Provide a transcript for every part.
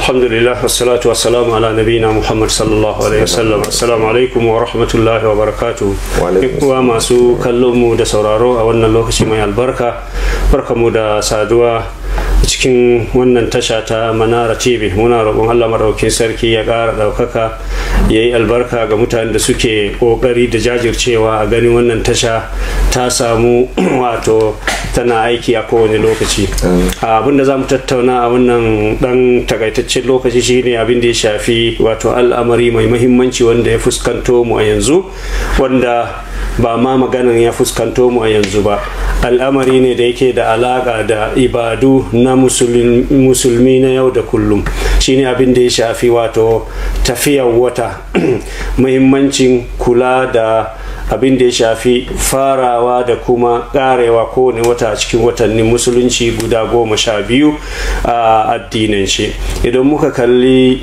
الحمد لله والصلاة والسلام على نبينا محمد صلى الله عليه وسلم السلام عليكم ورحمة الله وبركاته wa masu kallon mu da sauraro a wannan lokaci mai albarka barkamu da saduwa cikin wannan tasha ta manara tv muna roƙon allah maɗaukin sarki ya ƙara ɗaukaka ya yi albarka ga mutanen da suke ƙoƙari da jajircewa a ganin wannan tasha ta samu wato tana aiki a kowane lokaci abin da za mu tattauna a wannan ɗan takaitaccen lokaci shine abin da ya shafi wato al'amari mai mahimmanci wanda ya fuskanto mu a yanzu wanda ba ma maganan ya fuskanto mu a yanzu ba al'amari ne da yake da alaƙa da ibadu na musulmi na yau da kullum shine abin da ya shafi wato tafiyar wata muhimmancin kula da abin da ya shafi farawa da kuma karewa kowane wata a cikin watannin musulunci guda goma sha biyu a addinin shi idan muka kalli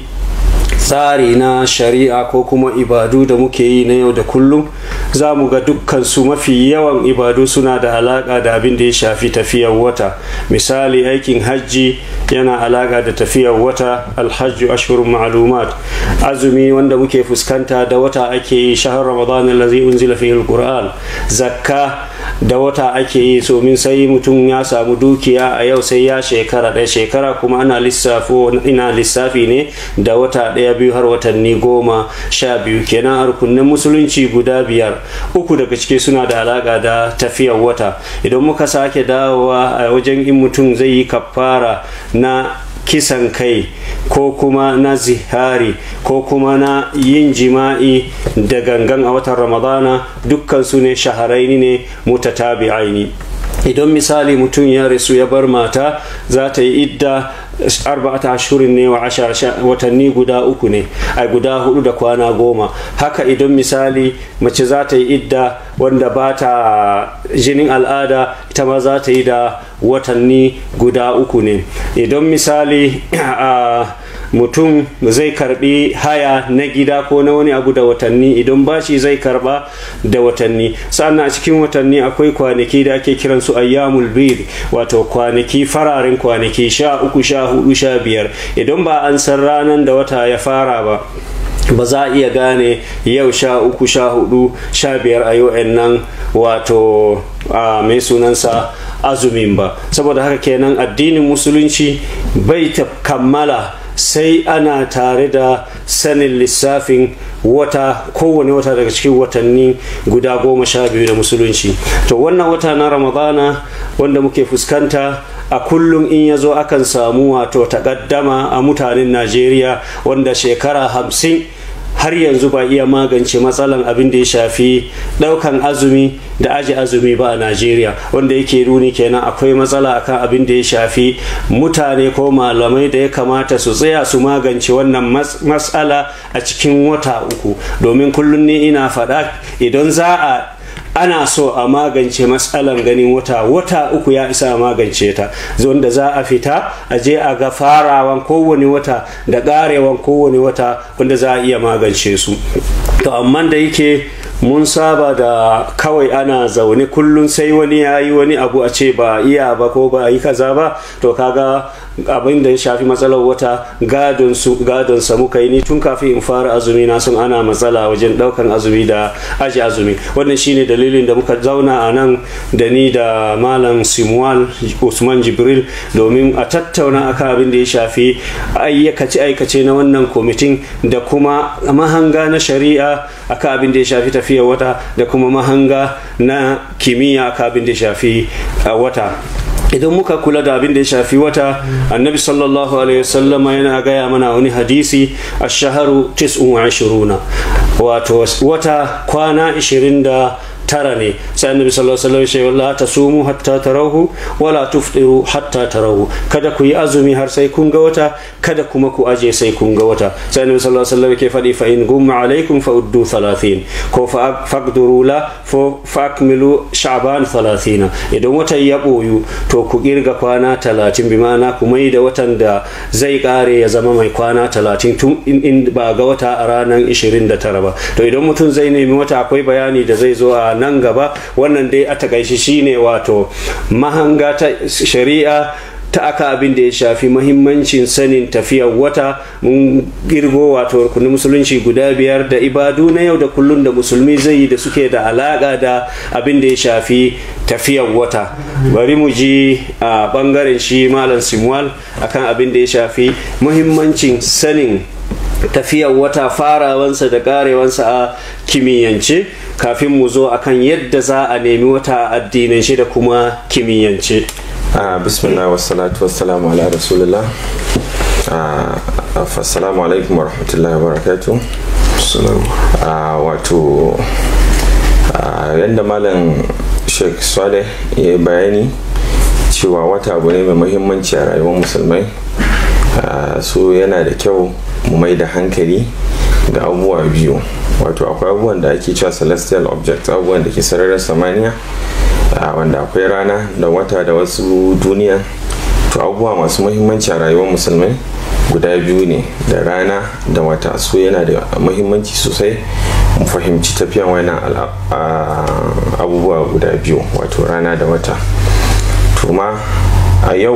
tsari na shari'a ko kuma ibadu da muke yi na yau da kullum za mu ga dukkan su mafi yawan ibadu suna da alaka da abin da ya shafi tafiyar wata misali aikin hajji yana alaka da tafiyar wata alhajju ashhurun ma'lumat azumi wanda muke fuskanta da wata ake yi shahar ramadan allazi unzila fihi alquran zakka da wata ake yi somin sai mutum ya samu dukiya a yau sai ya shekara ɗaya shekara kuma ana lissafo ina lissafi ne da wata ɗaya biyu har watanni goma sha biyu kenan a rukunin musulunci guda biyar uku daga ciki suna da alaƙa da tafiyar wata idan muka sake dawowa a wajen in mutum zai yi kafara na kisan kai ko kuma na zihari ko kuma na yin jima'i da gangan a watan ramadana dukkan su ne shaharaini ne mutatabi'aini idan misali mutum ya rasu ya bar mata za ta yi idda arba'ata ashurin ne wa watanni guda uku ne a guda hudu da kwana goma haka idan misali mace za ta yi idda wanda ba ta jinin al'ada ita ma za ta yi da watanni guda uku ne idan misali a mutum zai karbi haya na gida ko na wani abu da watanni idan bashi zai karba da watanni sannan a cikin watanni akwai kwanaki da ake kiran su ayyamul bid wato kwanaki fararen kwanaki sha uku sha hudu sha biyar idan ba an san ranar da wata ya fara ba ba za a iya gane yau sha uku sha hudu sha biyar a yau nan wato a mai sunansa azumin ba saboda haka kenan addinin musulunci bai ta kammala sai ana tare da sanin lissafin wata kowane wata daga cikin watanni guda goma sha biyu da musulunci to wannan wata na ramadana wanda muke fuskanta a kullum in ya zo akan samu wato takaddama a mutanen najeriya wanda shekara hamsin har yanzu ba iya magance matsalan abin da ya shafi daukan azumi da aji azumi ba a najeriya wanda yake nuni kenan akwai matsala akan abin da ya shafi mutane ko malamai da ya kamata su tsaya su magance wannan matsala a cikin wata uku domin kullum ne ina faɗa idan za a ana so a magance matsalan ganin wata wata uku ya isa a magance ta wanda za a fita a je a ga farawan kowane wata da karewan kowane wata wanda za a iya magance su to amma da yake mun saba da kawai ana zaune kullum sai wani ya yi wani abu a ce ba iya ba ko ba yi kaza ba to kaga abin da ya shafi matsalar wata gadon su gadon sa muka yi ni tun kafin in fara azumi na sun ana matsala wajen daukan azumi da aji azumi wannan shine dalilin da muka zauna a nan da ni da malam simwal usman jibril domin a tattauna akan abin da ya shafi ayyakace aikace na wannan kwamitin da kuma mahanga na shari'a akan abin da ya shafi tafiyar wata da kuma mahanga na kimiyya akan abin da ya shafi wata idan muka kula da abin da ya shafi wata annabi sallallahu alaihi wasallama yana gaya mana wani hadisi a shaharu tis'un wa ashiruna wato wata kwana 20 tara ne sai annabi sallallahu alaihi wasallam ya ta sumu hatta tarahu wala tuftiru hatta tarahu kada ku yi azumi har sai kun ga wata kada kuma ku aje sai kun ga wata sai annabi sallallahu alaihi wasallam ke faɗi fa in gumma alaikum fa uddu 30 ko fa faqduru la fa akmilu sha'ban 30 idan watan ya boyu to ku kirga kwana 30 bi ma'ana ku mai da watan da zai kare ya zama mai kwana 30 tun in ba ga wata a ranar 29 ba to idan mutum zai nemi wata akwai bayani da zai zo a nan gaba wannan dai a takaishi shine wato mahanga ta shari'a ta aka abin da ya shafi mahimmancin sanin tafiyar wata mun girgo wato rukunin musulunci guda biyar da ibadu na yau da kullun da musulmi zai yi da suke da alaka da abin da ya shafi tafiyar wata bari mu ji a bangaren shi malam simwal akan abin da ya shafi muhimmancin sanin tafiyar wata farawansa da karewansa a kimiyyance kafin mu zo akan yadda za a nemi wata addinance da kuma kimiyyance bismillah wassalatu wassalamu ala rasulullah assalamu alaikum warahmatullahi wabarakatuh wato yadda malam sheikh saleh ya yi bayani cewa wata abu ne mai muhimmanci a rayuwar musulmai so yana da kyau mu mai da hankali ga abubuwa biyu wato akwai abubuwan da ake cewa celestial objects abubuwan da ke sararin samaniya wanda akwai rana da wata da wasu duniya to abubuwa masu muhimmanci a rayuwar musulmai guda biyu ne da rana da wata so yana da muhimmanci sosai mu fahimci tafiyan wannan abubuwa guda biyu wato rana da wata to ma a yau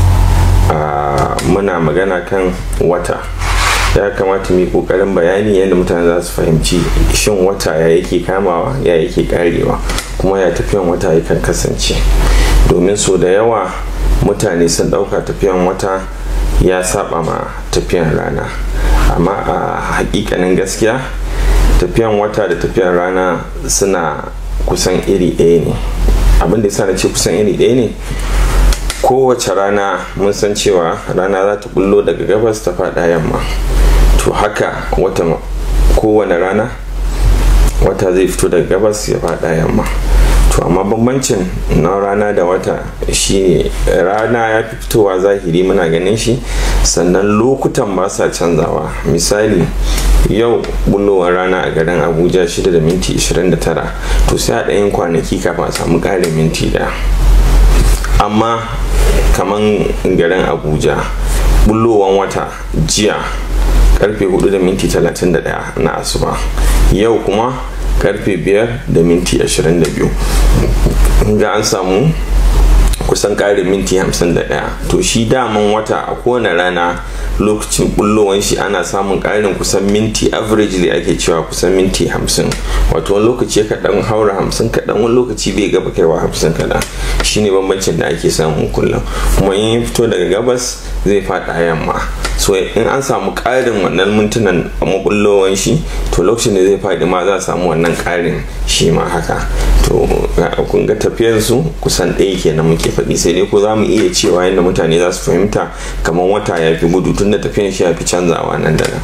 muna magana kan wata ya kamata mu kokarin bayani yadda mutane za su fahimci shin wata ya yake kamawa ya yake karewa kuma ya tafiyan wata yakan kasance domin so da yawa mutane sun dauka tafiyan wata ya saba ma tafiyan rana amma a hakikanin gaskiya tafiyan wata da tafiyan rana suna kusan iri ɗaya ne abin da yasa na ce kusan iri ɗaya ne kowace rana mun san cewa rana za ta bullo daga gabas ta faɗa yamma to haka wata kowane rana wata zai fito daga gabas ya faɗa yamma to amma bambancin na rana da wata shine rana ya fi fitowa zahiri muna ganin shi sannan lokutan ba sa canzawa misali yau bullowar rana a garin abuja 6 da minti 29 to sai a ɗayin kwanaki kafin a samu ƙarin minti ɗaya amma kaman garin abuja bullowan wata jiya karfe 4 da minti 31 na asuba yau kuma karfe 5 da minti 22 ga an samu kusan ƙarin minti 51 to shi daman wata a kowane rana lokacin bullowan shi ana samun ƙarin kusan minti averagely ake cewa kusan minti 50 wato wani lokaci kaɗan haura 50 kaɗan wani lokaci bai gaba kaiwa 50 kaɗan shine bambancin da ake samu kullum kuma in ya fito daga gabas zai faɗa yamma so in an samu ƙarin wannan mintunan a mabullowan shi to lokacin da zai faɗi ma za a samu wannan ƙarin shi ma haka to kun ga tafiyar su kusan ɗaya kenan muke faɗi sai dai ko za mu iya cewa yadda mutane za su fahimta kamar wata ya fi gudu tun da tafiyar shi ya fi canzawa nan da nan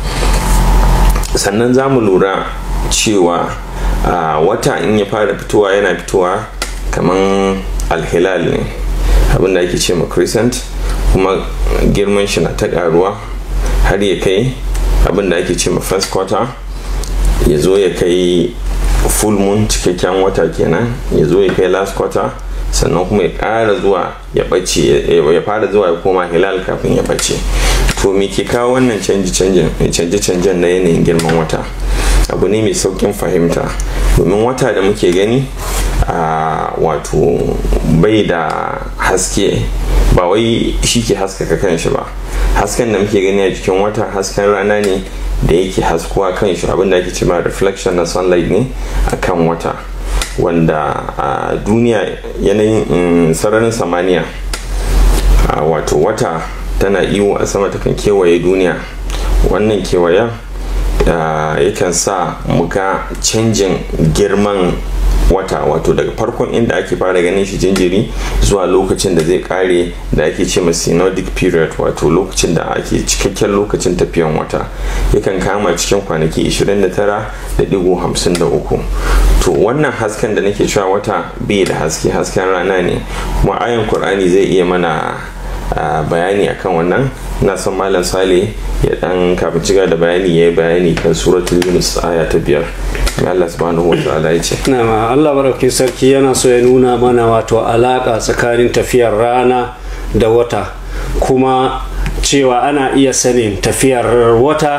sannan za mu lura cewa wata in ya fara fitowa yana fitowa kamar alhilal ne abinda ake ce ma crescent kuma girman shi na ta karuwa har ya kai abinda ake ce ma first quarter ya zo ya kai full moon cikakken wata kenan ya zo ya kai last quarter sannan kuma ya ƙara zuwa ya ɓace ya fara zuwa ya koma hilal kafin ya ɓace to me ke kawo wannan canje-canjen na yanayin girman wata abu ne mai saukin fahimta domin wata da muke gani a wato bai da haske ba wai shi ke haskaka kanshi ba hasken da muke gani a jikin wata hasken rana ne da yake haskuwa kan shi abinda ake cewa reflection na sunlight ne a kan wata wanda a duniya yanayin sararin samaniya wato wata tana iyo a sama takan kewaye duniya wannan kewayen yakan sa muga canjin girman wata wato daga farkon inda ake fara ganin shi jinjiri zuwa lokacin da zai kare da ake ce ma synodic period wato lokacin da ake cikakken lokacin tafiyan wata yakan kama cikin kwanaki 29.53 to wannan hasken da nake cewa wata bai da haske hasken rana ne kuma ayan kur'ani zai iya mana bayani akan wannan na son malam sale ya dan kafin ciga da bayani ya yi bayani kan suratul yunus aya ta biyar Allah subhanahu wa ta'ala ya ce na Allah baraukin sarki yana so ya nuna mana wato alaka tsakanin tafiyar rana da wata kuma cewa ana iya sanin tafiyar wata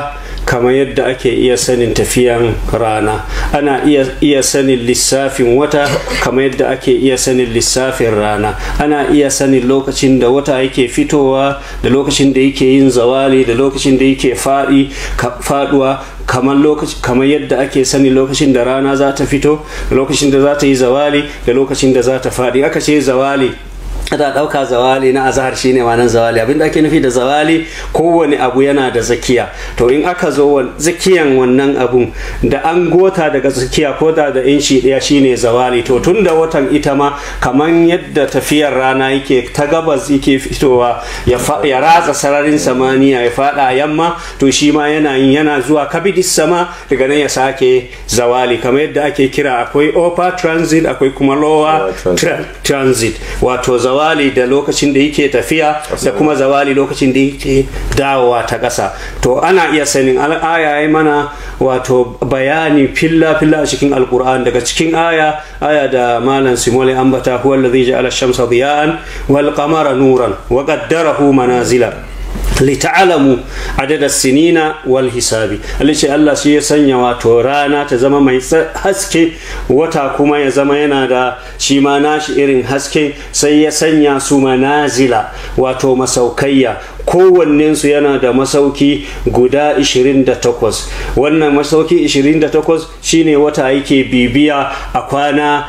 kamar yadda ake iya sanin tafiyan rana ana iya, iya sanin lissafin wata kamar yadda ake iya sanin lissafin rana ana iya sanin lokacin da wata yake fitowa da lokacin da yake yin zawali da lokacin da yake faɗi faɗuwa kamar lokaci kamar yadda ake sani lokacin da rana za ta fito da lokacin da za ta yi zawali da lokacin da za ta faɗi aka ce zawali da ɗauka zawali na azahar shine ma nan zawali abinda ake nufi da zawali kowane abu yana da zakiya to in aka zo zakiyan wannan abun da an gota daga zakiya ko da da inci ɗaya shine zawali to tun da watan ita ma kamar yadda tafiyar rana yake ta gabas yake fitowa ya ratsa sararin samaniya ya faɗa yamma to shi ma yana yin yana zuwa kabidis sama daga nan ya sake zawali kamar yadda ake kira akwai upper transit akwai kuma lower transit wato zawali zawali da lokacin da yake tafiya da kuma zawali lokacin da yake dawowa ta ƙasa to ana iya sanin aya mana wato bayani filla filla a cikin alkur'an daga cikin aya aya da malam simole ambata huwa allazi ja'ala shamsa diya'an wal qamara nuran wa qaddarahu manazila lita'alamu adada sinina wal hisabi ce Allah shi ya sanya wato rana ta zama mai haske wata kuma ya zama yana da shi ma nashi irin haske sai ya sanya su manazila wato masaukayya kowannensu yana da masauki guda 28 wannan masauki 28 shine wata yake bibiya a kwana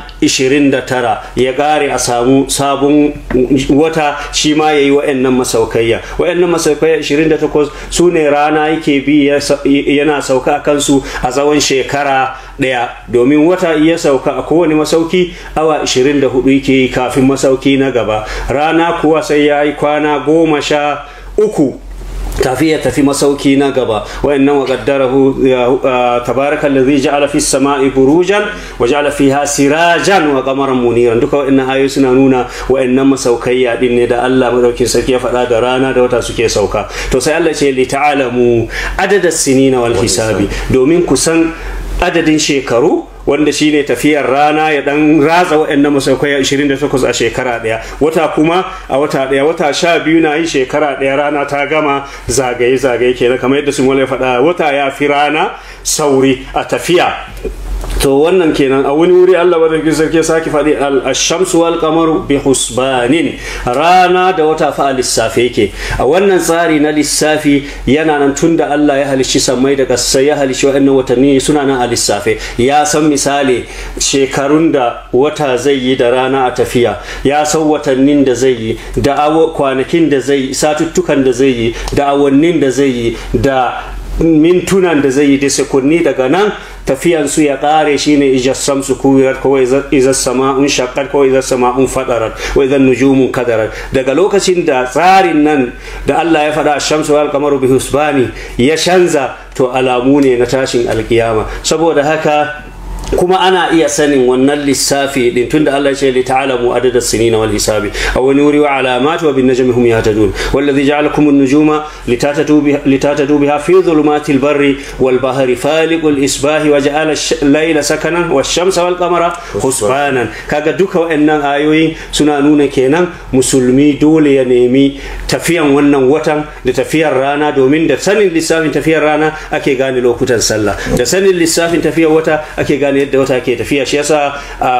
29 ya ƙare a samu sabon wata shi ma ya yi wa'annan masaukayya wa'annan masaukayya 28 su ne rana yake bi yana sauka a kansu a tsawon shekara ɗaya domin wata iya sauka a kowane masauki awa 24 yake kafin masauki na gaba rana kuwa sai ya yi kwana goma sha uku kafin ya tafi masauki na gaba wa'annan wa qaddarahu tabaraka allazi ja'ala fis sama'i burujan wa ja'ala fiha sirajan wa qamaran muniran duka wa'annan ayoyi suna nuna wa'annan masaukaiya din ne da Allah madaukin sarki ya faɗa da rana da wata suke sauka to sai Allah ce li ta'alamu adada sinina wal hisabi domin kusan adadin shekaru wanda shine tafiyar rana ya dan ratsa waɗannan masaukai 28 a shekara ɗaya wata kuma a wata ɗaya wata sha biyu na yi shekara ɗaya rana ta gama zagaye zagaye kenan kamar yadda sun ya faɗa wata ya fi rana sauri a tafiya to wannan kenan a wani wuri Allah madaukakin sarki ya sake faɗi al-shamsu wal qamaru bi husbanin rana da wata fa a lissafi yake a wannan tsari na lissafi yana nan tunda Allah ya halicci sammai da kasai ya halicci waɗannan watanni suna nan a lissafe ya san misali shekarun da wata zai yi da rana a tafiya ya san watannin da zai yi da kwanakin da zai yi satuttukan da zai yi da awannin da zai yi da mintunan da zai yi da sekunni daga nan tafiyan su ya kare shine ija samsu kuwirat ko iza sama'un shaqqat ko iza sama'un fadarat wa iza nujumun kadarat daga lokacin da tsarin nan da Allah ya faɗa shamsu wal qamaru bi husbani ya canza to alamu ne na tashin alkiyama saboda haka kuma ana iya sanin wannan lissafi din tunda Allah ya ce li ta'lamu adada sinina wal hisabi aw wani wuri wa alamat wa bin najmi hum yahtadun wallazi ja'alakum an-nujuma litatatu biha litatatu biha fi dhulumatil barri wal bahri faliqul isbahi wa ja'ala al-layla sakanan wash-shamsa wal qamara husbanan kaga duka wayannan ayoyin suna nuna kenan musulmi dole ya nemi tafiyan wannan watan da tafiyar rana domin da sanin lissafin tafiyar rana ake gane lokutan sallah da sanin lissafin tafiyar wata ake gane yadda wata ke tafiya shi yasa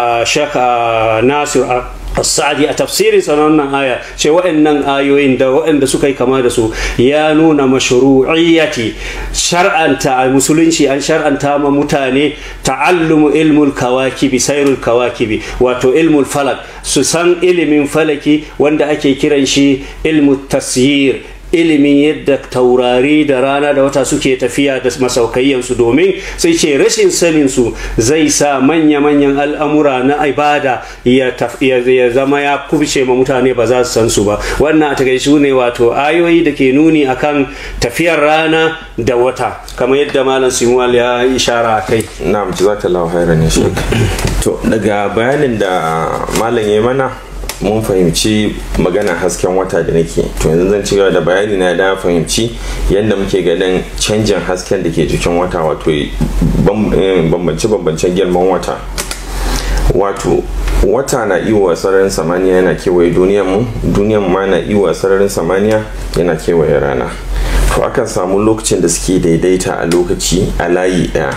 shaka nasir Sa'adi a tafsirin sa wannan aya ce waɗannan ayoyin da waɗanda suka yi kama da su ya nuna mashru'iyyati shar'anta a musulunci an shar'anta ma mutane ta'allumu ilmul kawakibi sairul kawakibi wato ilmul falak su san ilimin falaki wanda ake kiran shi ilmu tasyir ilimin yadda taurari da rana da wata suke tafiya da masaukayyansu domin sai ce rashin sanin su zai sa manya-manyan al'amura na ibada ya zama ya kubce ma mutane ba za su san su ba wannan a takaice ne wato ayoyi da ke nuni akan tafiyar rana da wata kamar yadda malam simuwal ya ishara kai na'am jazakallahu khairan ya to daga bayanin da malam ya mana mun fahimci magana hasken wata da nake to yanzu zan ci gaba da bayani na da fahimci yadda muke ganin canjin hasken da ke jikin wata wato bambance bambancen girman wata wato wata na iwa sararin samaniya yana kewaye duniyar mu duniyar ma na iwa sararin samaniya yana kewaye rana to akan samu lokacin da suke daidaita a lokaci a layi ɗaya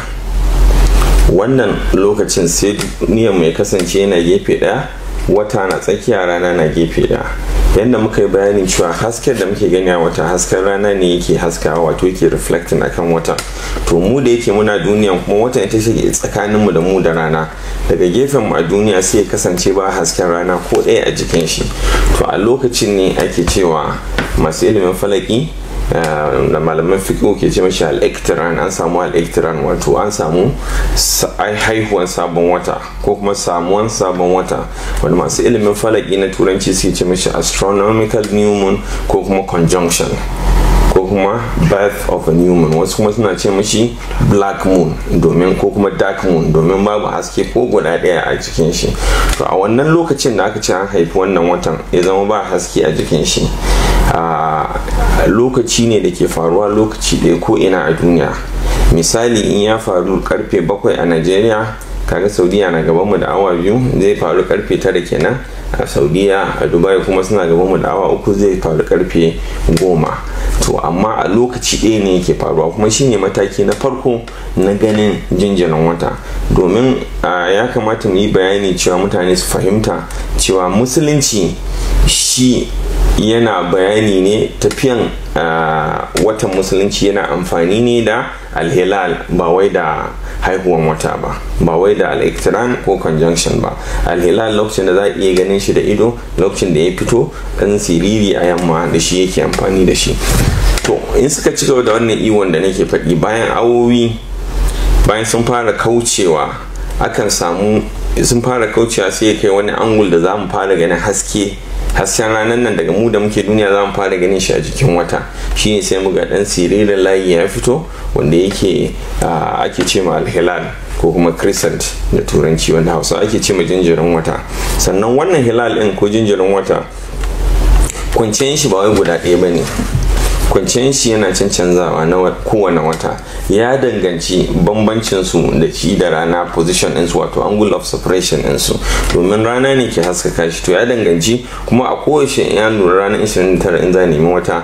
wannan lokacin sai niyan mai kasance yana gefe ɗaya wata na tsakiya rana na gefe ɗaya yadda muka yi bayanin cewa hasken da muke gani a wata hasken rana ne yake haskawa wato yake reflecting akan wata to mu da yake muna duniya kuma wata ita ce tsakaninmu da mu da rana daga gefen mu a duniya sai ya kasance ba hasken rana ko ɗaya a jikin shi to a lokacin ne ake cewa masu ilimin falaki da malaman fiƙo ke ce mashi al'ektiran an samu al'ektiran wato an samu haihuwan sabon wata ko kuma samuwan sabon wata wanda masu ilimin falaki na turanci suke ce mashi astronomical new moon ko kuma conjunction ko kuma birth of a new moon wasu kuma suna ce mashi black moon domin ko kuma dark moon domin babu haske ko guda ɗaya a jikin shi to a wannan lokacin da aka ce an haifi wannan watan ya zama ba haske a jikin shi a lokaci ne da ke faruwa lokaci ɗaya ko ina a duniya misali in ya faru karfe bakwai a nigeria kaga saudiya na gaban mu da awa biyu zai faru karfe tara kenan a saudiya a dubai kuma suna gaban mu da awa uku zai faru karfe goma to amma a lokaci ɗaya ne yake faruwa kuma shine mataki na farko na ganin jinjirin wata domin ya kamata mu yi bayani cewa mutane su fahimta cewa musulunci shi yana bayani ne tafiyan watan musulunci yana amfani ne da alhilal ba wai da haihuwan wata ba ba wai da al'iktiran ko conjunction ba alhilal lokacin da za a iya ganin shi da ido lokacin da ya fito dan siriri a yamma da shi yake amfani da shi to in suka ci gaba da wannan iwon da nake faɗi bayan awowi bayan sun fara kaucewa akan samu sun fara kaucewa sai ya kai wani angul da za mu fara ganin haske hasken ranar nan daga mu da muke duniya za mu fara ganin shi a jikin wata shi ne sai mu ga dan siririn layi ya fito wanda yake ake ce ma alhilal ko kuma crescent da turanci wanda hausa ake ce ma jinjirin wata sannan wannan hilal din ko jinjirin wata kwanciyar shi ba wai guda ɗaya ba ne kwanciyar shi yana cancanzawa na kowane wata ya danganci bambancin su da shi da rana position ɗinsu wato angle of separation ɗinsu domin rana ne ke haskaka shi to ya danganci kuma a kowace ya lura ranar 29 in za nemi wata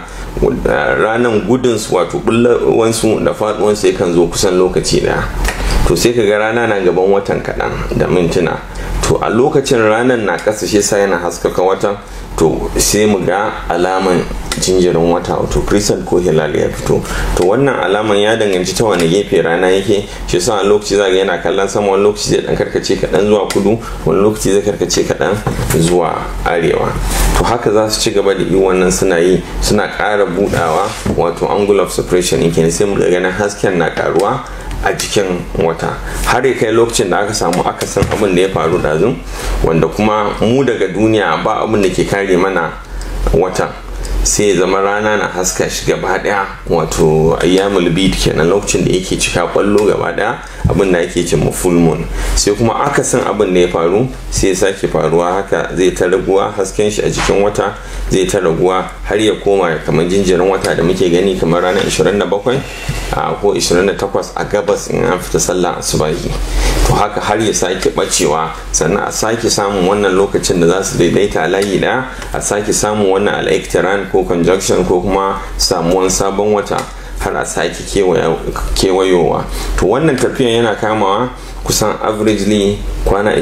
ranar gudun su wato bullawansu da faduwansu yakan zo kusan lokaci daya to sai ka ga rana na gaban watan kaɗan da mintuna to a lokacin ranar na ƙasa shi sa yana haskaka watan to sai mu ga alaman jinjirin wata wato crescent ko hilal ya fito to wannan alaman ya danganci ta wani gefe rana yake shi sa a lokaci zaga yana kallon sama wani lokaci zai dan karkace kaɗan zuwa kudu wani lokaci zai karkace kaɗan zuwa arewa to haka za su ci gaba da yi wannan suna yi suna ƙara budawa wato angle of separation yake sai mu ga ganin hasken na karuwa a jikin wata har ya kai lokacin da aka samu akasin abin da ya faru ɗazu wanda kuma mu daga duniya ba abin da ke kare mana wata sai ya zama rana na haska shi gaba daya wato ayyamul bid kenan lokacin da yake cika kwallo gaba daya abin da ake ce full moon sai kuma akasin abin da ya faru sai ya sake faruwa haka zai ta raguwa hasken shi a jikin wata zai ta raguwa har ya koma kamar jinjirin wata da muke gani kamar ranar 27 ko 28 a gabas in an fita sallah asubahi to haka har ya sake bacewa sannan a sake samun wannan lokacin da za su daidaita layi da a sake samun wannan al'aiktiran ko conjunction ko kuma samuwan sabon wata har a sake kewayowa to wannan tafiyan yana kamawa kusan averagely kwana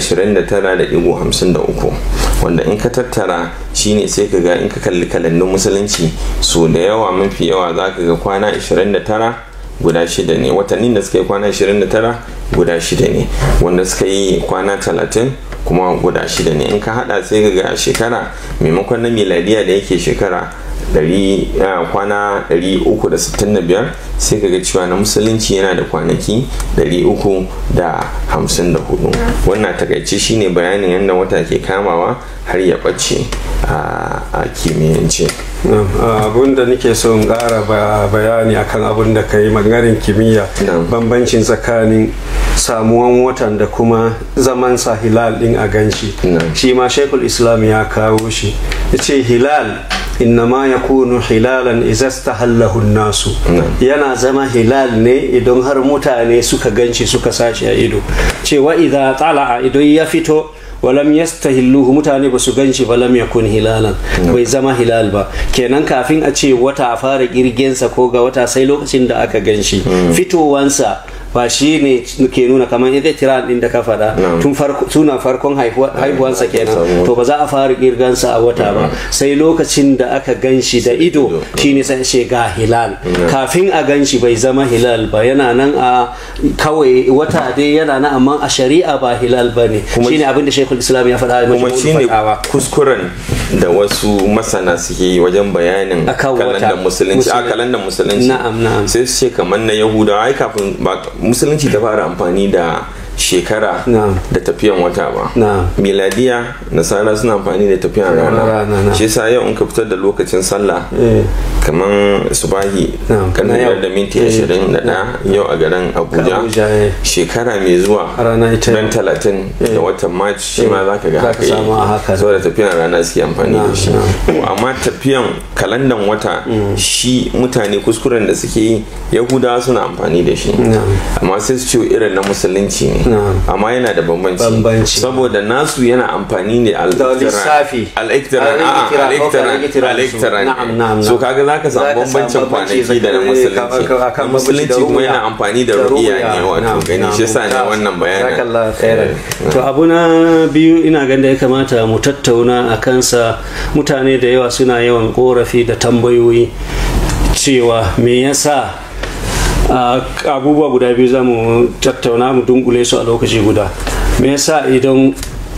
29.53 wanda in ka tattara shine sai ka ga in ka kalli kalandun musulunci so da yawa mafi yawa za ka ga kwana 29 guda shida ne watannin da suka yi kwana 29 guda shida ne wanda suka yi kwana 30 kuma guda shida ne in ka hada sai ka ga shekara maimakon na miladiya da yake shekara kwana 365 sai kaga cewa na musulunci yana da kwanaki 354 wannan takaice shine bayanin yadda wata ke kamawa har ya ɓace a kimiyyance abun da nake so in ƙara bayani akan abun da ka yi maganin kimiyya bambancin tsakanin samuwan watan da kuma zaman sa hilal din a ganshi shi ma shekul islam ya kawo shi ya ce hilal innama ya kunu hilalan izastahallahu nasu yana zama hilal ne idan har mutane suka ganci suka sashi a ido cewa idan tala'a idan ya fito walam yastahilluhu mutane ba su gan shi ba lam yakun hilalan bai zama hilal ba kenan kafin a ce wata a fara kirgensa ko ga wata sai lokacin da aka gan shi fitowansa ba shi ne ke nuna kamar ita tiran din da ka faɗa tun tuna farkon haihuwansa kenan to ba za a fara kirgansa a wata ba sai lokacin da aka gan shi da ido shine sai ce ga hilal kafin a gan shi bai zama hilal ba yana nan a kawai wata dai yana nan amma a shari'a ba hilal ba ne shine abin da shekul islam ya faɗa kuma shine kuskuren da wasu masana suke yi wajen bayanin kalandar musulunci a kalandar musulunci sai su ce kamar na yahudawa ai kafin musulunci ta fara amfani da shekara da tafiyan wata ba miladiya nasara suna amfani da tafiyan rana shi yasa yau in ka fitar da lokacin sallah kamar subahi kanan da minti ashirin da ɗaya yau a garin abuja shekara mai zuwa ran talatin da watan march shi ma za ka ga haka yi saboda tafiyan rana suke amfani da shi amma tafiyan kalandan wata shi mutane kuskuren da suke yi yahudawa suna amfani da shi amma sai su ce irin na musulunci ne amma yana da bambanci saboda nasu yana amfani ne al-iktiran so kaga za ka samu bambancin kwanaki da na musulunci na musulunci kuma yana amfani da ru'iya ne wato gani shi sa ne wannan bayanin to abu na biyu ina ganin da ya kamata mu tattauna a kansa mutane da yawa suna yawan korafi da tambayoyi cewa me yasa abubuwa guda biyu za mu tattauna mu dunkule su a lokaci guda me yasa idan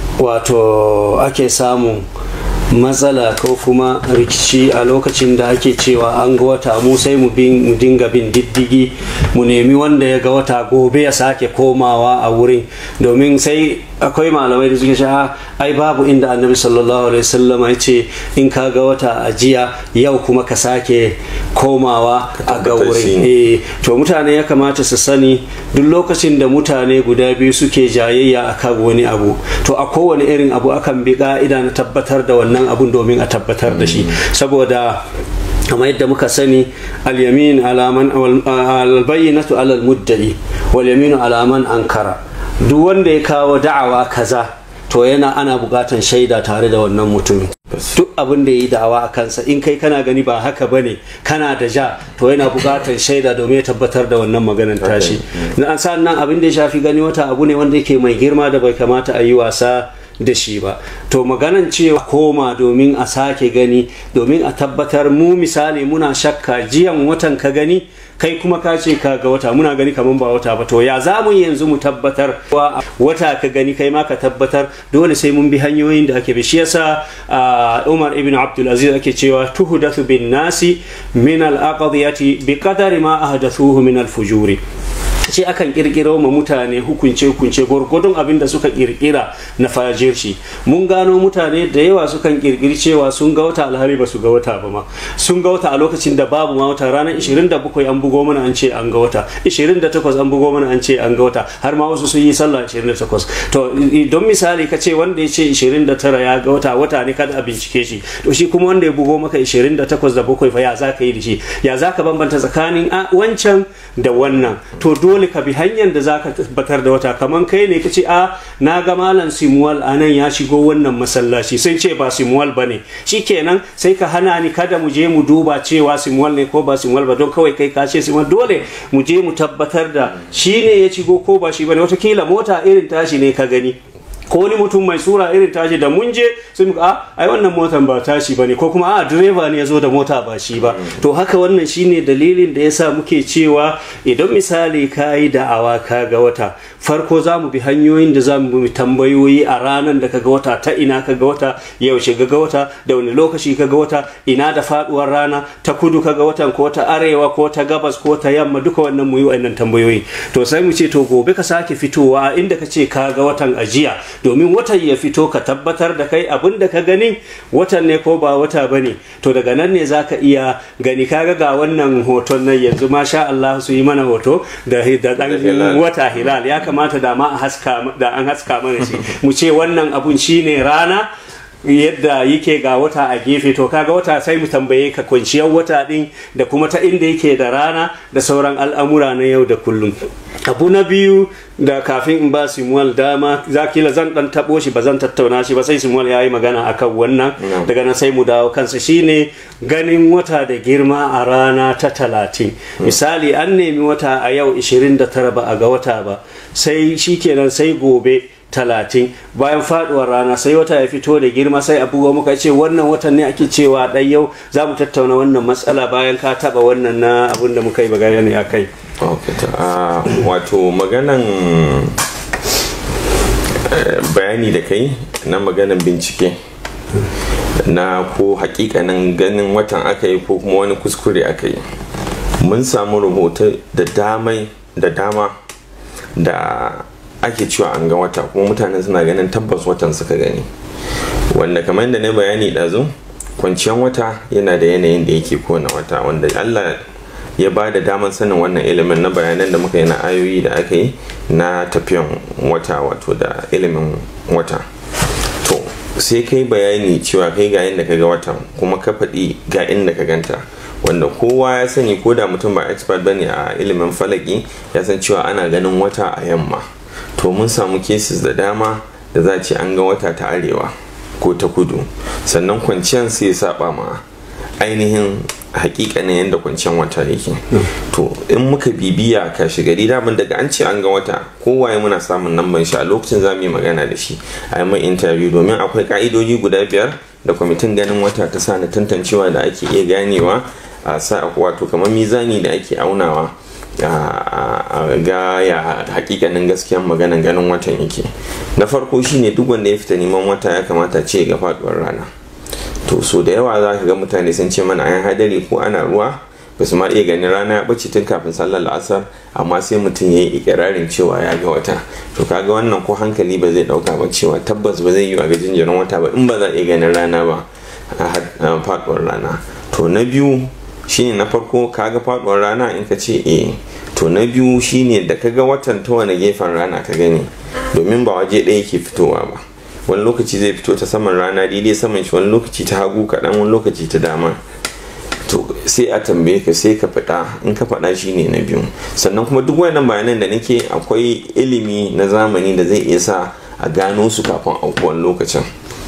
wato ake samun matsala ko kuma rikici a lokacin da ake cewa an ga wata mu sai mu dinga bin diddigi mu nemi wanda ya ga wata gobe ya sake komawa a wurin domin sai akwai malamai da suke sha ai babu inda annabi sallallahu alaihi wasallam ya ce in ka ga wata a jiya yau kuma ka sake komawa a ga wurin eh to mutane ya kamata su sani duk lokacin da mutane guda biyu suke jayayya akan wani abu to a kowane irin abu akan bi ka'ida na tabbatar da wannan abun domin a tabbatar da shi saboda kamar yadda muka sani al-yamin alaman al-bayyinatu ala al-muddai wal yaminu alaman ankara duk wanda ya kawo da'awa kaza to yana ana bukatan shaida tare da wannan mutumin duk abin da ya yi da'awa a kansa in kai kana gani ba haka ba ne kana da ja to yana bukatan shaida domin ya tabbatar da wannan maganar tashi na an nan abin da ya shafi gani wata abu ne wanda yake mai girma da bai kamata a yi wasa da shi ba to maganan cewa koma domin a sake gani domin a tabbatar mu misali muna shakka jiyan watan ka gani kai kuma ka ce ka ga wata muna gani kamar ba wata ba to ya za mu yanzu mu tabbatar wata ka gani kai ma ka tabbatar dole sai mun bi hanyoyin da ake bi shi yasa Umar ibn Abdul Aziz ake cewa tuhdathu bin nasi min al aqdiyati bi qadari ma ahdathuhu min al fujuri ce akan kirkiro ma mutane hukunce hukunce gwargwadon abin da suka kirkira na fajirci mun gano mutane da yawa sukan kirkiri cewa sun ga wata alhari ba su ga wata ba ma sun ga wata a lokacin da babu ma wata ranar 27 an bugo mana an ce an ga wata 28 an bugo mana an ce an ga wata har ma wasu sun yi sallah 28 to don misali ka ce wanda ya ce 29 ya ga wata wata ne kada a bincike shi to shi kuma wanda ya bugo maka 28 da bakwai fa ya za ka yi da shi ya za ka bambanta tsakanin wancan da wannan to dole dole ka bi hanyar da zaka tabbatar da wata kaman kai ne kace a na ga malam simuwal a nan ya shigo wannan masallaci sai ce ba simuwal bane shikenan sai ka hana ni kada mu je mu duba cewa simuwal ne ko ba simuwal ba don kawai kai ka ce simuwal dole mu je mu tabbatar da shi ne ya shigo ko ba shi bane watakila mota irin tashi ne ka gani ko wani mutum mai sura irin tashi da mun je sai muka a ai wannan motan ba tashi bane ko kuma a direba ne ya zo da mota ba shi ba to haka wannan shine dalilin da yasa muke cewa idan misali ka yi da'awa ka ga wata farko za mu bi hanyoyin da za mu bi tambayoyi a ranar da ka ga wata ta ina ka ga wata yaushe ga wata da wani lokaci ka ga wata ina da faduwar rana ta kudu ka ga watan ko ta arewa ko ta gabas ko ta yamma duka wannan mu yi wannan tambayoyi to sai mu ce to gobe ka sake fitowa inda ka ce ka ga watan ajiya domin watan ya fito ka tabbatar da kai abin da ka gani watan ne ko ba wata ba ne to daga nan ne za ka iya gani kaga ga wannan hoton nan yanzu masha Allah su yi mana hoto da dan wata hilal ya kamata da ma da an haska mana shi mu ce wannan abun shine rana yadda yake ga wata a gefe to kaga wata sai mu tambaye ka kwanciyar wata din da kuma ta inda yake da rana da sauran al'amura na yau da kullum abu na biyu da kafin in ba simuwal dama za kila zan dan tabo shi ba zan tattauna shi ba sai simuwal ya yi magana akan wannan daga nan sai mu dawo kansa shine ganin wata da girma a rana ta talatin misali an nemi wata a yau 29 ba a ga wata ba sai shikenan sai gobe talatin bayan faduwar rana sai wata ya fito da girma sai abubuwa muka ce wannan watan ne ake cewa ɗan yau za mu tattauna wannan matsala bayan ka taba wannan na abin da muka yi bayani a kai wato maganan bayani da kai na maganan bincike na ko hakikanin ganin watan aka yi ko kuma wani kuskure aka yi mun samu rahoto da damai da dama da ake cewa an ga wata kuma mutane suna ganin tabbas watan suka gani wanda kamar da na bayani ɗazu kwanciyar wata yana da yanayin da yake kona wata wanda allah ya ba da damar sanin wannan ilimin na bayanan da muka yi na ayoyi da aka yi na tafiyan wata wato da ilimin wata to sai kai bayani cewa kai ga inda ka ga watan kuma ka faɗi ga inda ka ganta wanda kowa ya sani ko da mutum ba expert bane a ilimin falaki ya san cewa ana ganin wata a yamma to mun samu cases da dama da za ce an ga wata ta arewa ko ta kudu sannan kwanciyar sai ya saba ma ainihin hakikanin yadda kwanciyar wata yake to in muka bibiya ka gari daman daga an ce an ga wata kowaye muna samun namban shi a lokacin za mu yi magana da shi a yi mai interview domin akwai ka'idoji guda biyar da kwamitin ganin wata ta sa na tantancewa da ake iya ganewa a sa wato kamar mizani da ake aunawa a ga ya hakikanin gaskiyan maganan ganin watan yake na farko shine duk wanda ya fita neman wata ya kamata ce ga faduwar rana to so da yawa za ka ga mutane sun ce mana ayan hadari ko ana ruwa ba su ma iya ganin rana ya bace tun kafin sallar la'asar amma sai mutum ya yi ikirarin cewa ya ga wata to kaga wannan ko hankali ba zai dauka ba cewa tabbas ba zai yi a ga jinjirin wata ba in ba za a iya ganin rana ba a faduwar rana to na biyu shine na farko kaga faduwar rana in ka ce eh to na biyu shine da kaga watan ta wani gefen rana ka gani domin ba waje ɗaya ke fitowa ba wani lokaci zai fito ta saman rana daidai saman shi wani lokaci ta hagu kaɗan wani lokaci ta dama to sai a tambaye ka sai ka faɗa in ka faɗa shine na biyu sannan kuma duk wannan bayanan da nake akwai ilimi na zamani da zai iya sa a gano su kafin aukuwan lokacin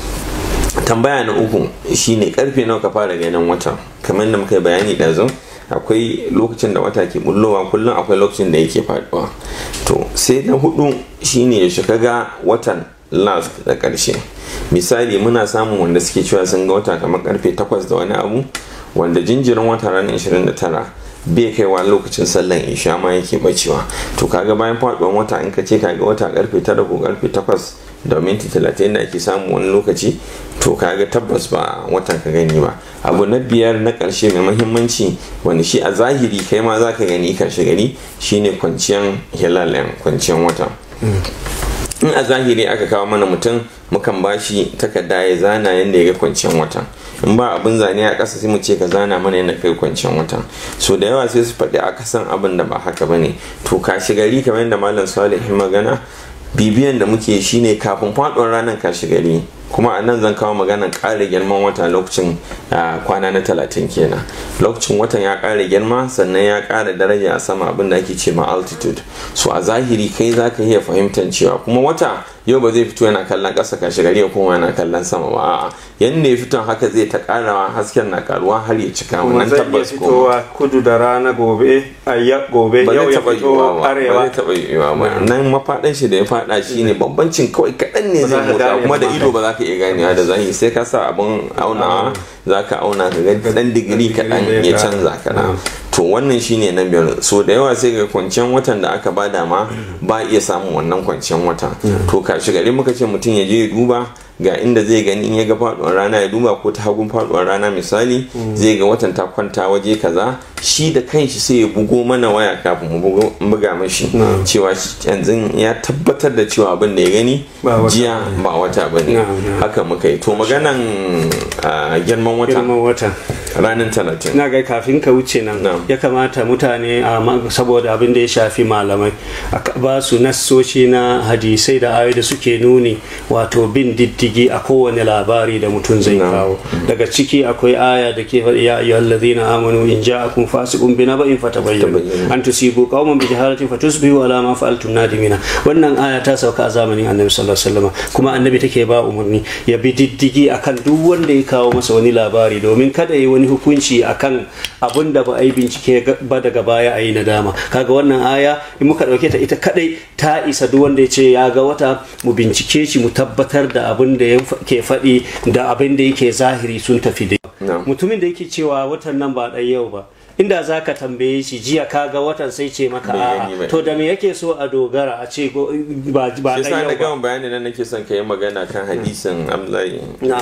tambaya na uku shine karfe nawa ka fara ganin wata kamar da muka yi bayani ɗazu akwai lokacin da wata ke bullowa kullum akwai lokacin da yake faduwa to sai na hudu shine ya shiga ga watan last da karshe misali muna samun wanda suke cewa sun ga wata kamar karfe 8 da wani abu wanda jinjirin wata ranar 29 bai kaiwa lokacin sallan isha ma yake bacewa to kaga bayan faduwan wata in ka ce kaga wata karfe 9 ko karfe 8 da minti 30 da ake samu wani lokaci to kaga tabbas ba watan ka gani ba abu na biyar na karshe mai mahimmanci wanda shi a zahiri kai ma za ka gani karshe gani shine kwanciyan hilal kwanciyan wata in a zahiri aka kawo mana mutum mukan bashi takarda ya zana yadda ya ga kwanciyar watan in ba abin zane a ƙasa sai mu ce ka zana mana yadda kai kwanciyar watan so da yawa sai su faɗi akasan abin da ba haka bane to kashi gari kamar yadda malam salih magana bibiyan da muke shine kafin faɗuwar ranar kashi gari kuma a nan zan kawo maganan ƙara girman wata lokacin kwana na talatin kenan lokacin watan ya ƙara girma sannan ya ƙara daraja a sama abin da ake ce ma altitude so a zahiri kai za ka iya fahimtar cewa kuma wata yau ba zai fito yana kallon ƙasa kashi gari ya kuma yana kallon sama ba a'a yanda ya fito haka zai ta ƙarawa hasken na karuwa har ya cika wannan tabbas fitowa kudu da rana gobe ayya gobe yau ya fito arewa ba zai taɓa yiwuwa ba nan mafaɗin shi da ya faɗa shine bambancin kawai kaɗan ne zai motsa kuma da ido ba za ka iya ganewa da zahiri sai ka sa abin aunawa za ka auna ka ga ɗan digiri kaɗan ya canza kaɗan to wannan shine na biyar so da yawa sai ga kwanciyar watan da aka bada ma ba iya samun wannan kwanciyar wata to kashi gari muka ce mutum ya je ya duba ga inda zai gani in ya ga faduwar rana ya duba ko ta hagun faduwar rana misali zai ga watan ta kwanta waje kaza shi da kanshi sai ya bugo mana waya kafin mu buga mashi cewa yanzu ya tabbatar da cewa abin da ya gani jiya ba wata ba ne haka muka yi to maganan girman wata ranar talatin na ga kafin ka wuce nan ya kamata mutane saboda abin da ya shafi malamai a ba su nassoci na hadisai da ayoyi da suke nuni wato bin diddi diddigi a kowane labari da mutum zai kawo daga ciki akwai aya da ke faɗi ya ayyuhal ladina amanu in ja'akum fasiqun bi naba'in fatabayyanu an tusibu qauman bi jahalatin fatusbihu ala ma fa'altum nadimina wannan aya ta sauka a zamanin annabi sallallahu alaihi wasallam kuma annabi take ba umarni ya bi diddigi akan duk wanda ya kawo masa wani labari domin kada yi wani hukunci akan abun da ba a yi bincike ba daga baya a yi nadama kaga wannan aya in muka dauke ta ita kadai ta isa duk wanda ya ce ya ga wata mu bincike shi mu tabbatar da abin da ke faɗi da abin da yake zahiri sun tafi da mutumin da yake cewa watan nan ba ɗan yau ba inda za ka tambaye shi jiya ka ga watan sai ce maka a'a to da me yake so a dogara a ce ba ba shi sa na gama bayani nan nake son ka yi magana kan hadisin Abdullahi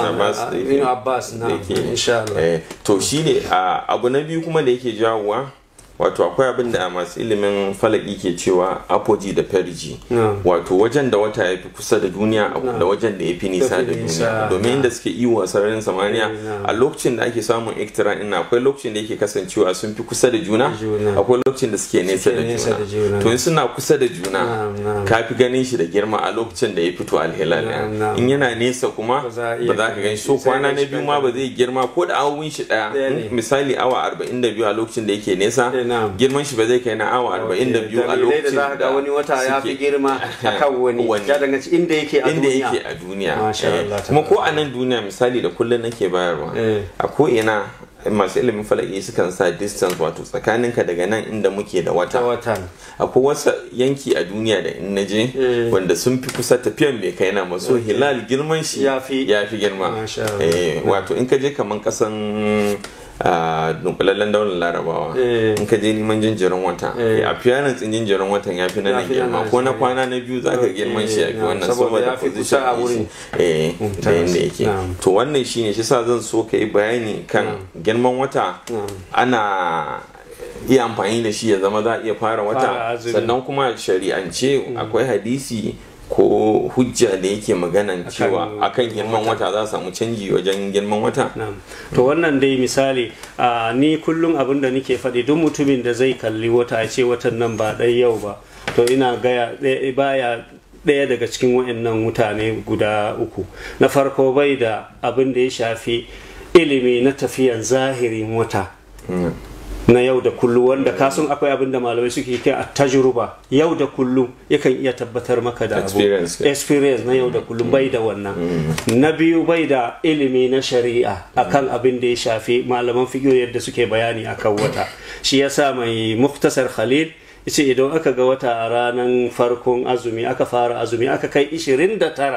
na Abbas na insha Allah to shine abu na biyu kuma da yake jawowa wato akwai abin da masu ilimin falaki ke cewa apoji da perji wato wajen da wata ya fi kusa da duniya da wajen da ya fi nisa da duniya domin inda suke iyo a sararin samaniya a lokacin da ake samun iktira ina akwai lokacin da yake kasancewa sun fi kusa da juna akwai lokacin da suke nesa da juna to in suna kusa da juna ka fi ganin shi da girma a lokacin da ya fito alhilal in yana nesa kuma ba za ka gan shi so kwana na biyu ma ba zai girma ko da awon shi daya misali awa 42 a lokacin da yake nesa girman shi ba zai kai na awa 42 a lokacin da ga wani wata ya fi girma akan wani ya danganci inda yake a inda yake a duniya kuma ko a nan duniya misali da kullum nake bayarwa a ko ina masu ilimin falaki sukan sa distance wato tsakaninka daga nan inda muke da wata akwai wasu yanki a duniya da in naje wanda sun fi kusa tafiyan bai kai na maso hilal girman shi ya fi girma wato in ka je kaman kasan a dunkulallen daular larabawa in ka je neman jinjirin wata a fiyanin tsin jinjirin watan ya fi nan girma ko na kwana na biyu zaka girman shi ya fi wannan saboda position a wurin da yadda yake to wannan shine shi sa zan so ka yi bayani kan girman wata ana iya amfani da shi ya zama za a iya fara wata sannan kuma shari'ance akwai hadisi ko hujja da yake maganan cewa akan girman wata za samu canji wajen girman wata to wannan dai misali ni kullum abin da nake faɗi duk mutumin da zai kalli wata a ce watan nan ba ɗai yau ba to ina gaya baya ɗaya daga cikin waɗannan mutane guda uku na farko bai da abin da ya shafi ilimi na tafiyan zahirin wata na yau da kullum wanda kasan akwai abin da malamai suke kai a tajruba yau da kullum yakan iya tabbatar maka da abu experience na yau da kullum bai da wannan na biyu bai da ilimi na shari'a akan abin da ya shafi malaman fiqh yadda suke bayani akan wata shi yasa mai muktasar khalil yace idan aka ga wata a ranar farkon azumi aka fara azumi aka kai 29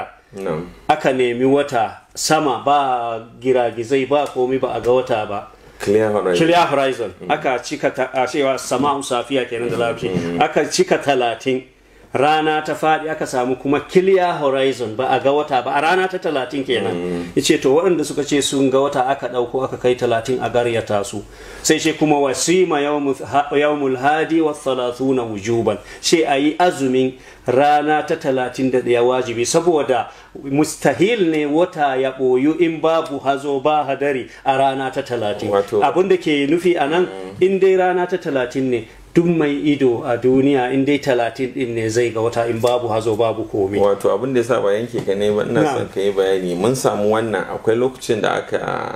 aka nemi wata sama ba giragizai ba komi ba a ga wata ba clear horizon, clear horizon. Mm. aka cika a cewa sama'u safiya kenan da larabci mm. aka cika talatin rana ta faɗi aka samu kuma clear horizon ba a ga wata ba a rana ta talatin kenan mm. yace to waɗanda suka ce sun ga wata aka ɗauko aka kai talatin a garyata su sai ce kuma wasima yawmul hadi wa thalathuna wujuban sai a yi azumin rana ta talatin da ɗaya wajibi saboda mustahil ne wata ya ɓoyu in babu hazo ba hadari a rana ta talatin abin da ke nufi a nan in dai rana ta talatin ne duk mai ido a duniya in dai talatin din ne zai ga wata in babu hazo babu komai wato abin da ya sa ba yanke ka ne ba ina son ka yi bayani mun samu wannan akwai lokacin da aka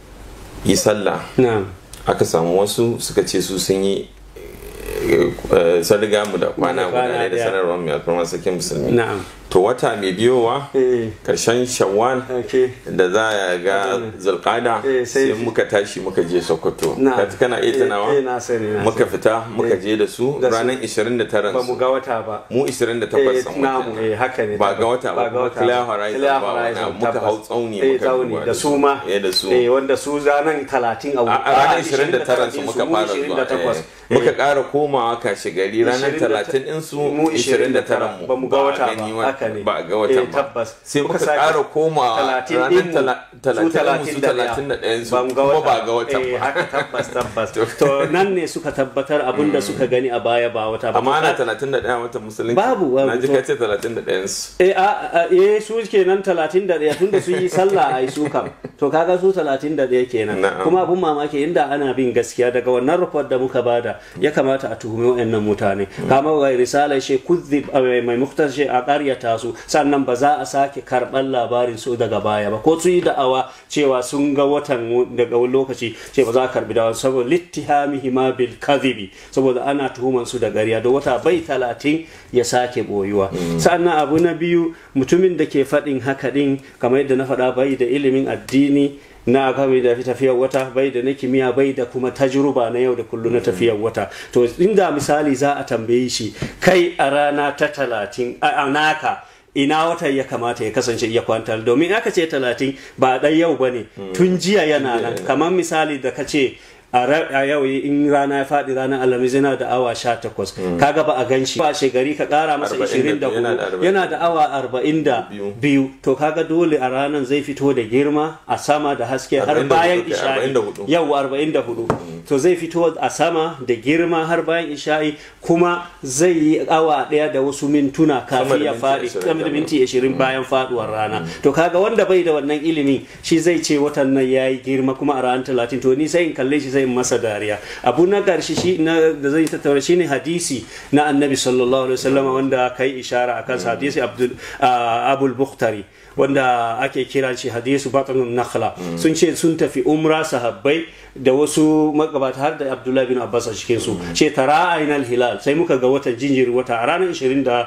yi sallah aka samu wasu suka ce su sun yi sun riga mu da kwana guda da sanarwar mai alfarmar sakin musulmi to wata mai biyowa karshen shawwal da za a ga zulkada sai muka tashi muka je sokoto kana iya tunawa muka fita muka je da su ranar 29 ba mu ga wata ba mu 28 san haka ne ba ga wata ba clear horizon ba muka hau tsauni muka da su ma da su wanda su ranar 30 a ranar 29 su muka fara zuwa muka ƙara komawa kashe gari ranar 30 din su 29 mu ba mu ga wata ba ba a ga watan ba sai muka ƙara koma ranar talatin musu talatin da ɗayan su kuma ba ga watan ba haka tabbas tabbas to nan ne suka tabbatar abin da suka gani a baya ba wata ba amma ana talatin da ɗaya watan musulunci babu na ji kace talatin da ɗayan su eh a eh su kenan talatin da ɗaya tunda su yi sallah ai su kam to kaga su talatin da ɗaya kenan kuma abun mamaki inda ana bin gaskiya daga wannan report da muka bada ya kamata a tuhumi wa'annan mutane kama ga risala shi kuzzib mai muktar shi a ƙaryata karyata su sannan ba za a sake karɓar labarin su daga baya ba ko su yi da'awa cewa sun ga watan daga wani lokaci ce ba za a karbi da'awa saboda littihamihi ma bil kadhibi saboda ana tuhuman su da ƙarya da wata bai talatin ya sake boyuwa sannan abu na biyu mutumin da ke faɗin haka din kamar yadda na faɗa bai da ilimin addini na kawai da tafiyar wata bai da na kimiyya bai da kuma tajruba na yau da kullum na tafiyar wata to inda misali za a tambaye shi kai a rana ta talatin a naka ina watan ya kamata ya kasance ya kwantar domin aka ce talatin ba ɗan yau ba ne tun jiya yana nan kamar misali da ka ce a yau in rana ya faɗi ranar alhamis yana da awa sha takwas kaga ba a gan shi ba shegari ka ƙara masa ishirin da hudu yana da awa arba'in da biyu to kaga dole a ranar zai fito da girma a sama da haske har bayan isha'i yau arba'in da hudu to zai fito a sama da girma har bayan isha'i kuma zai yi awa ɗaya da wasu mintuna kafin ya faɗi sama da minti ashirin bayan faɗuwar rana to kaga wanda bai da wannan ilimi shi zai ce watan nan ya yi girma kuma a ranar talatin to ni sai in kalle shi zai masa dariya abu na ƙarshe shi na da zai tattauna shine hadisi na annabi sallallahu alaihi wasallam wanda kai ishara akan hadisi abdul abul bukhtari wanda ake kira shi hadisu batanun nakhla sun ce sun tafi umra sahabbai da wasu magabata har da abdullahi bin abbas a cikin su ce tara ainal hilal sai muka ga watan jinjiri wata a ranar 29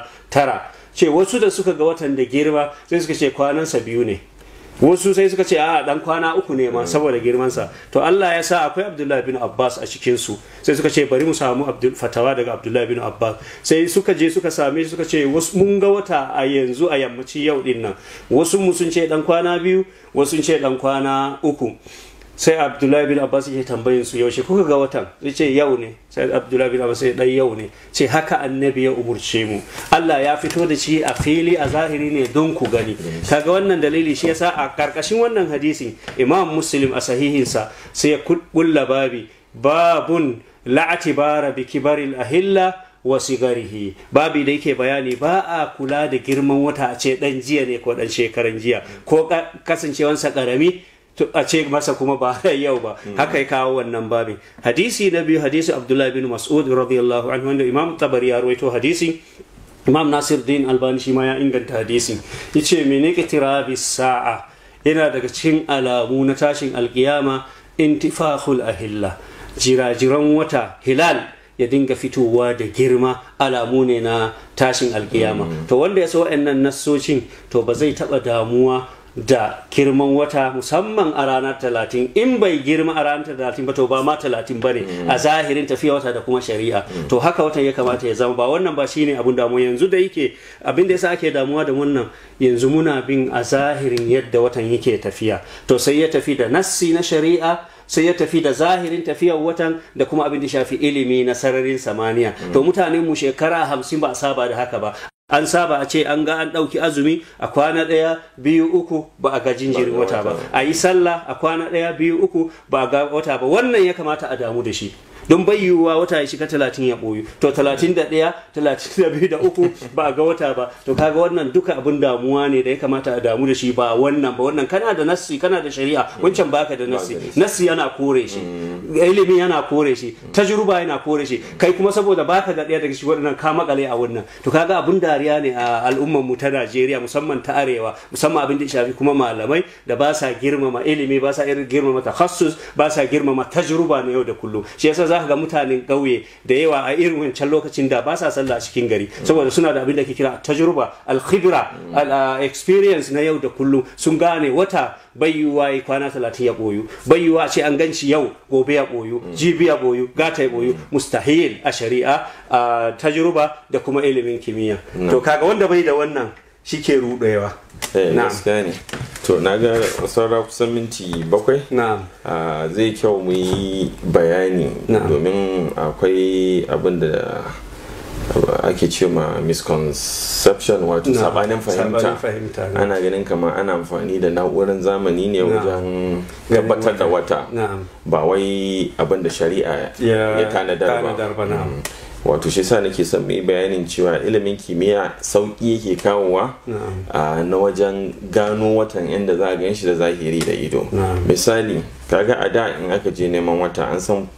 ce wasu da suka ga watan da girma sai suka ce kwanansa biyu ne wasu sai suka ce a dan kwana uku ne ma saboda girmansa to Allah ya sa akwai Abdullahi bin Abbas a cikin su sai suka ce bari mu samu fatawa daga Abdullahi bin Abbas sai suka je suka same shi suka ce wasu mun ga wata a yanzu a yammaci yau din nan wasu mu sun ce dan kwana biyu wasu sun ce dan kwana uku sai abdullahi bin abbas ya tambayin su yaushe kuka ga watan ya ce yau ne sai abdullahi bin abbas ya dai yau ne ce haka annabi ya umurce mu Allah ya fito da shi a fili a zahiri ne don ku gani kaga wannan dalili shi yasa a karkashin wannan hadisin imam muslim a sahihinsa sai ya kulla babi babun la'atibara bi kibaril ahilla wa sigarihi babi da yake bayani ba a kula da girman wata a ce dan jiya ne ko dan shekaran jiya ko kasancewansa karami a ce masa kuma ba yau ba haka ya kawo wannan babin hadisi na biyu hadisi abdullahi bin mas'ud radiyallahu anhu wanda imam tabari ya rawaito hadisi imam nasir din albani shi ma ya inganta hadisi yace mene kitirabi sa'a yana daga cikin alamu na tashin alkiyama intifahul ahilla jirajiran wata hilal ya dinga fitowa da girma alamu ne na tashin alkiyama to wanda ya so wa'annan nassocin to ba zai taba damuwa da girman wata musamman a ranar talatin in bai girma a ranar talatin ba to ba ma talatin ba ne a zahirin tafiya wata da kuma shari'a to haka watan ya kamata ya zama ba wannan ba shine abun damuwa yanzu da yake abin da yasa ake damuwa da wannan yanzu muna bin a zahirin yadda watan yake tafiya to sai ya tafi da nassi na shari'a sai ya tafi da zahirin tafiyar watan da kuma abin da shafi ilimi na sararin samaniya to mutanen mu shekara hamsin ba a saba da haka ba an saba a ce an ga an ɗauki azumi a kwana ɗaya biyu uku ba a ga jinjirin wata ba a yi sallah a kwana ɗaya biyu uku ba a ga wata ba wannan ya kamata a damu da shi don bai yiwuwa wata ya shiga talatin ya ɓoyu to talatin da ɗaya talatin da biyu da uku ba a ga wata ba to kaga wannan duka abin damuwa ne da ya kamata a damu da shi ba wannan ba wannan kana da nassi kana da shari'a wancan baka da nassi nassi yana kore shi ilimi yana kore shi tajruba yana kore shi kai kuma saboda baka da ɗaya daga shi waɗannan ka makale a wannan to kaga abin dariya ne a al'ummar mu ta Najeriya musamman ta arewa musamman abin da shafi kuma malamai da ba sa girmama ilimi ba sa irin girmama takhassus ba sa girmama tajruba na yau da kullum shi yasa za ka ga mutanen ƙauye da yawa a irin wancan lokacin da ba sa sallah a cikin gari saboda suna da abin da ke kira tajruba al-khibra al-experience na yau da kullum sun gane wata bai yiwuwa ya kwana talatin ya boyu bai yiwuwa ce an ganci yau gobe ya boyu jibi ya boyu gata ya boyu mustahil a shari'a a tajruba da kuma ilimin kimiyya to kaga wanda bai da wannan shi ke rudewa gaskiya ne to na ga saura kusan minti bakwai na'am zai kyau mu yi bayani domin akwai abin da ake ce ma misconception wato sabanin fahimta ana ganin kamar ana amfani da na'urar zamani ne wajen tabbatar da wata ba wai abin da shari'a ya tanadar ba wato shi sa nake son mai bayanin cewa ilimin kimiyya sauƙi yake kawowa na wajen gano watan inda za a gan shi da zahiri da ido misali kaga a da in aka je neman wata an san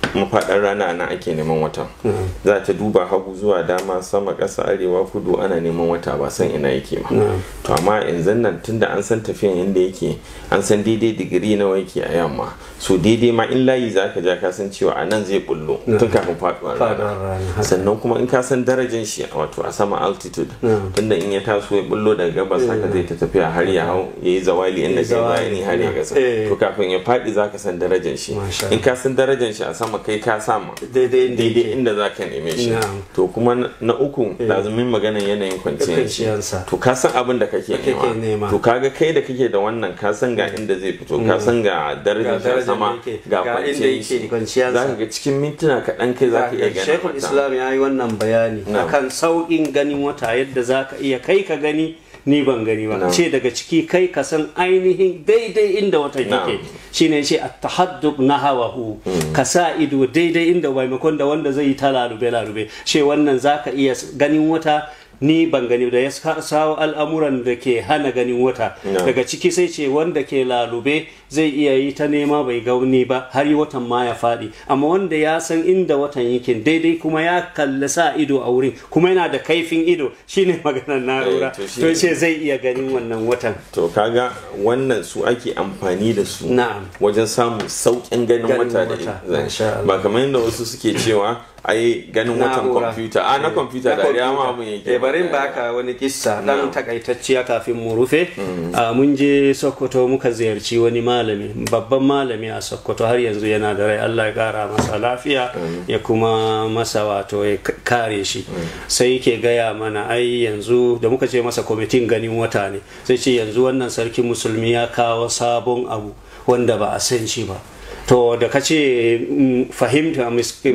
mafaɗar rana nan ake neman wata za ta duba hagu zuwa dama sama ƙasa arewa kudu ana neman wata ba san ina yake ba to amma yanzu nan tunda an san tafiyan yadda yake an san daidai digiri nawa yake a yamma so daidai ma in layi za ka ja ka san cewa a nan zai bullo tun kafin faɗuwar rana sannan kuma in ka san darajar shi wato a sama altitude tunda in ya taso ya bullo daga gabas haka zai ta tafiya har ya hau ya yi zawali inda kai bayani har ya gasa to kafin ya faɗi za ka san darajar shi in ka san darajar shi a sama kai ka sama daidai inda za ka neme shi to kuma na uku lazumin maganan yanayin kwanciyar to ka san abin da kake nema to kaga kai da kake da wannan ka san ga inda zai fito ka san ga darajar shi a sama ga kwanciyar za ka ga cikin mintuna kaɗan kai za ka iya ganin shekul islam ya yi wannan bayani akan sauƙin ganin wata yadda za ka iya kai ka gani ni ban gani ba ce daga ciki kai ka san ainihin daidai inda wata yake shine ce at-tahaddub nahawahu ka sa ido daidai inda maimakon da wanda zai yi ta lalube lalube ce wannan zaka iya ganin wata ni ban gani da ya sawo al'amuran da ke hana ganin wata daga ciki sai ce wanda ke lalube zai iya yi ta nema bai gauni ba har yi watan ma ya faɗi amma wanda ya san inda watan yake daidai kuma ya kalli sa ido a wurin kuma yana da kaifin ido shine maganar na'ura to ce zai iya ganin wannan watan to kaga wannan su ake amfani da su wajen samun sauƙin ganin wata da ba kamar yadda wasu suke cewa ai ganin watan kwamfuta a na kwamfuta da ya ma abun yake barin baka wani kissa dan takaitacciya kafin mu rufe mun je sokoto muka ziyarci wani malami babban malami a sokoto har yanzu yana da rai allah ya kara masa lafiya ya kuma masa wato ya kare shi sai yake gaya mana ai yanzu da muka ce masa kwamitin ganin wata ne sai ce yanzu wannan sarki musulmi ya kawo sabon abu wanda ba a san shi ba to da ka ce fahimta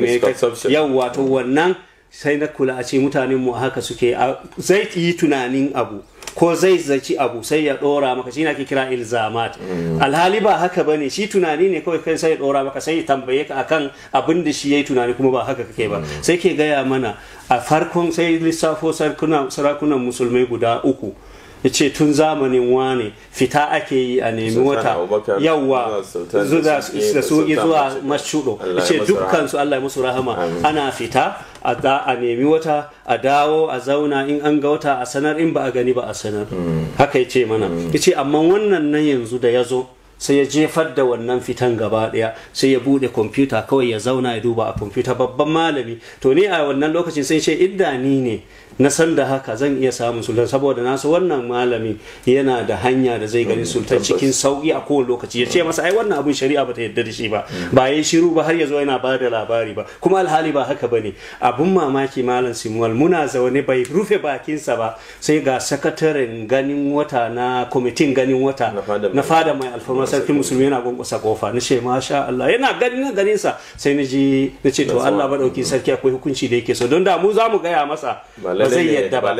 yawwa to wannan sai na kula a ce mutanen mu haka suke zai yi tunanin abu ko zai zaci abu sai ya dora maka shi na ke kira ilzamat alhali ba haka ba ne shi tunani ne kawai kai sai ya dora maka sai ya tambaye ka akan abin da shi ya yi tunani kuma ba haka kake ba sai ke gaya mana a farkon sai lissafo sarakunan musulmai guda uku ya ce tun zamanin wane fita ake yi a nemi wata yawa da suki zuwa mashudo ya ce dukkansu Allah musu rahama ana fita a nemi wata a dawo a zauna in an ga wata a sanar in ba a gani ba a sanar haka ya ce mana ya ce amma wannan nan yanzu da ya zo sai ya jefar da wannan fitan gaba daya sai ya bude kwamfuta kawai ya zauna ya duba a kwamfuta babban malami to ni a wannan lokacin sai ce idda ni ne na san da haka zan iya samun sultan saboda nasu wannan malami yana da hanya da zai gani sultan cikin sauki a kowane lokaci ya ce masa ai wannan abun shari'a bata yadda da shi ba ba ya shiru ba har ya zo yana ba da labari ba kuma alhali ba haka bane abun mamaki malam simuwal muna zaune bai rufe bakinsa ba sai ga sakataren ganin wata na kwamitin ganin wata na fada mai alfarma sarkin musulmi yana gungusa kofa na ce masha Allah yana ganin ganin sa sai na ji na ce to Allah ba dauki sarki akwai hukunci da yake so don da mu za mu gaya masa ba zai yadda ba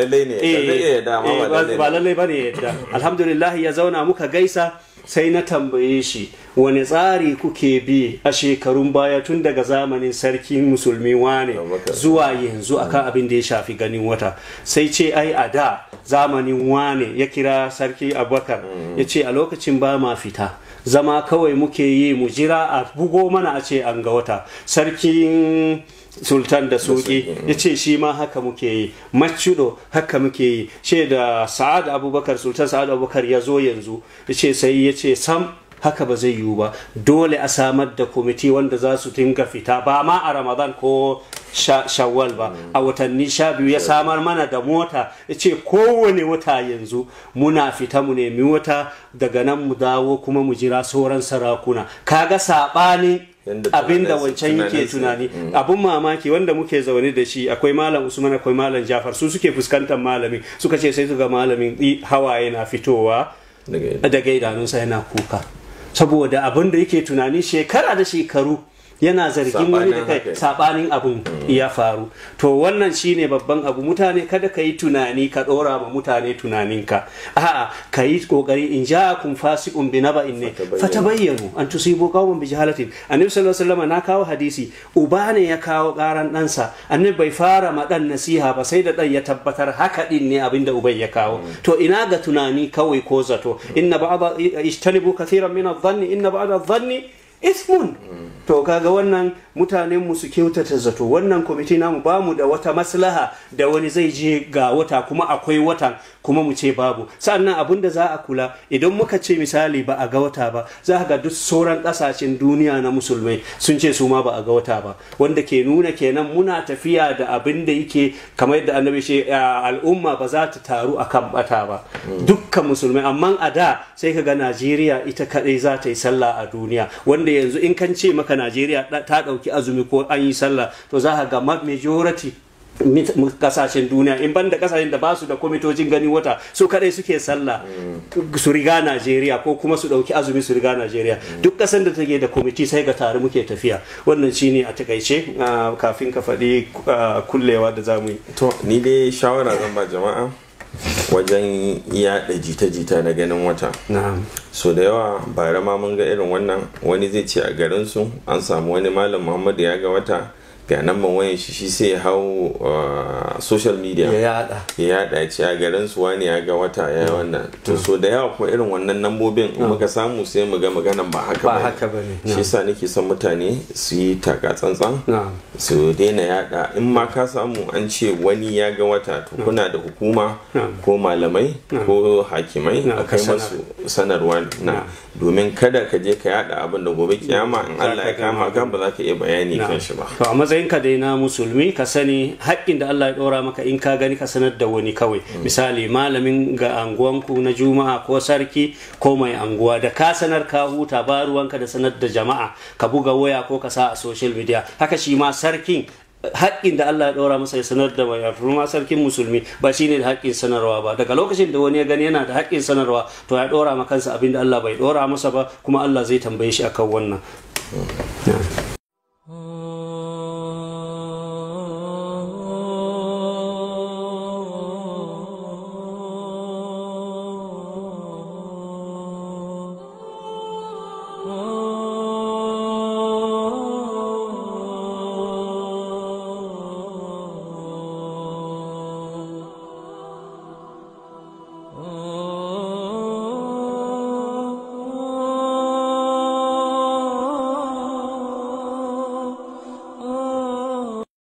ba lallai ba ne yadda alhamdulillah ya zauna muka gaisa sai na tambaye shi wani tsari kuke bi a shekarun baya tun daga zamanin sarkin musulmi wane zuwa yanzu akan abin da ya shafi ganin wata sai ce ai a da zamanin wane ya kira sarki abubakar ya ce a lokacin ba ma fita zama kawai muke yi mu jira a bugo mana a ce an ga wata sarkin sultan da suki ya ce shi ma haka muke yi macudo haka muke yi ce da sa'ad abubakar sultan sa'ad abubakar ya zo yanzu ya ce sai ya ce sam haka ba zai yiwu ba dole a samar da kwamiti wanda za su dinga fita ba ma a ramadan ko shawwal ba a watanni sha biyu ya samar mana da mota ya ce kowane wata yanzu muna fita mu nemi wata daga nan mu dawo kuma mu jira sauran sarakuna kaga saɓanin abin da wancan yake tunani abun mamaki wanda muke zaune da shi akwai malam usman akwai malam jafar su suke fuskantar malamin suka ce sai su ga malamin hawaye na fitowa daga idanunsa yana kuka saboda abin da yake tunani shekara da shekaru yana zargin wani da kai sabanin abun ya faru to wannan shine babban abu mutane kada ka yi tunani ka dora ma mutane tunaninka a'a ka yi kokari in ja'akum fasiqun bi naba'in ne fatabayyanu an tusibu qauman bi jahalatin annabi sallallahu alaihi wasallam na kawo hadisi uba ne ya kawo karan ɗansa annabi bai fara ma dan nasiha ba sai da dan ya tabbatar haka din ne abinda ubai ya kawo to ina ga tunani kawai ko zato inna ba'da ishtanibu kathiran min adh-dhanni inna ba'da adh-dhanni ismun to kaga wannan mutanen mu su kyautata zato wannan kwamiti namu ba mu da wata maslaha da wani zai je ga wata kuma akwai watan kuma mu ce babu sannan abin da za a kula idan muka ce misali ba a ga wata ba za ga duk sauran kasashen duniya na musulmai sun ce su ma ba a ga wata ba wanda ke nuna kenan muna tafiya da abin da yake kamar yadda annabi ce al'umma ba za ta taru akan bata ba dukkan musulmai amma a da sai ka ga najeriya ita kadai za ta yi sallah a duniya wanda yanzu in kan ce maka najeriya ta ɗauki azumi ko an yi sallah to za ka ga majority kasashen duniya in banda kasashen da ba su da kwamitocin gani wata su kadai suke sallah su riga najeriya ko kuma su dauki azumi su riga najeriya duk kasan da take da kwamiti sai ga tare muke tafiya wannan shine a takaice kafin ka faɗi kullewa da zamu yi to ni dai shawara zan ba jama'a wajen yaɗa jita-jita na ganin wata so da yawa bara ma mun ga irin wannan wani zai ce a garinsu an samu wani malam muhammadu ya ga wata ga nan ban wayan shi shi sai ya hau social media ya yada ya yada ya ce a garin su wani ya ga wata ya wannan to so da yawa kuma irin wannan nambobin in muka samu sai mu ga maganan ba haka ba haka bane shi yasa nake son mutane su yi taka tsantsan su daina yada in ma ka samu an ce wani ya ga wata to kuna da hukuma ko malamai ko hakimai a kai masu sanarwa na domin kada ka je ka yada abin da gobe kiyama in Allah ya kama ka ba za ka iya bayani kan shi ba to a matsayinka dai na musulmi ka sani haƙƙin da Allah ya ɗora maka in ka gani ka sanar da wani kawai misali malamin ga anguwanku na juma'a ko sarki ko mai anguwa da ka sanar ka huta ba ruwanka da sanar da jama'a ka buga waya ko ka sa a social media haka shi ma sarkin haƙƙin da Allah ya ɗora masa ya sanar da mai ma sarkin musulmi ba shi ne da haƙƙin sanarwa ba daga lokacin da wani ya gani yana da haƙƙin sanarwa to ya ɗora ma kansa abin da Allah bai ɗora masa ba kuma Allah zai tambaye shi akan wannan